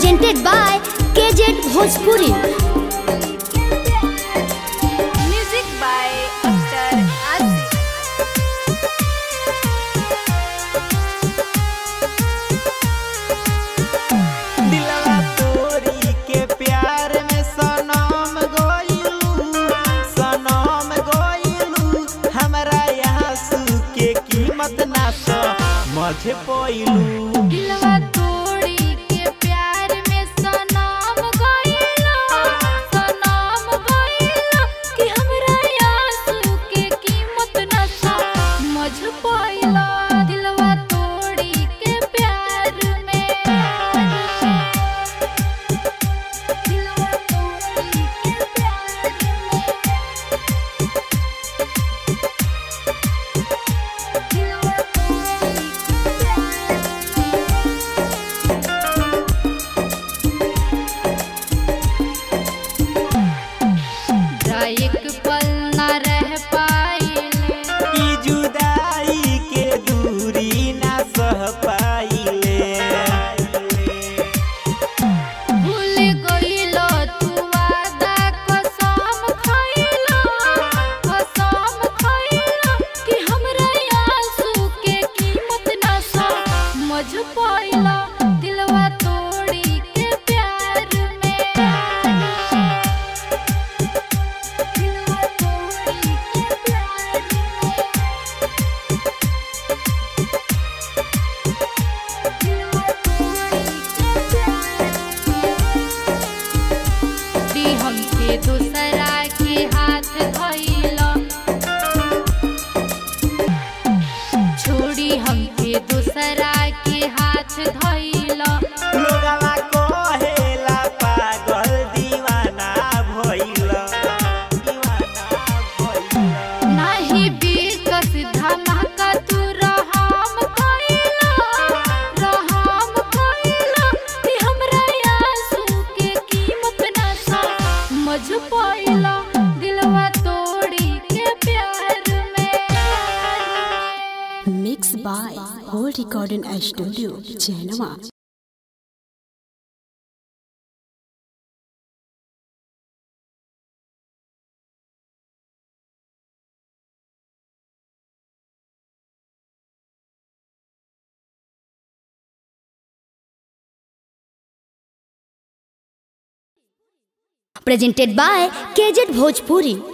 presented by KZ Bhojpuri. Music by Akhtar Asif. दिलवा तोरी के प्यार में सनम गोइलू सनम गोइलू हमरा यहाँ सू के कीमत ना समझ पइलू दिलवा तोड़ी के प्यार में सनम गइलो सनम गइलो कि हमरा आंसू के कीमत न समझ पाइला दिलवा तोड़ी के प्यार में दिलवा तोड़ी के प्यार में दिलवा तोड़ी एक पल न रह पाइले ई जुदाई के दूरी ना सह पाइले भूल गइलो तू वादा कसम खइलो कसम खइलो कि हमरा आंसू के कीमत ना समझ पाइलो दिलवा तोड़ी के प्यार में दिलवा तोड़ी के प्यार में दिलवा तोड़ी के प्यार दी हमके दूसरा के हाथ धइलो छोड़ी हमके दूसरा के हाथ धइलो लोगवा कहेला पागल दीवाना भइला दीवाना भइला नाही बिकस धमाका तू रहम कइलो रहम कइलो कि हमरा आंसू के कीमत ना समझ पाइलो दिलवा तोड़ी के प्यार में Mixed by Gold Recording Studio, Genoa. Presented by KZ Bhojpuri.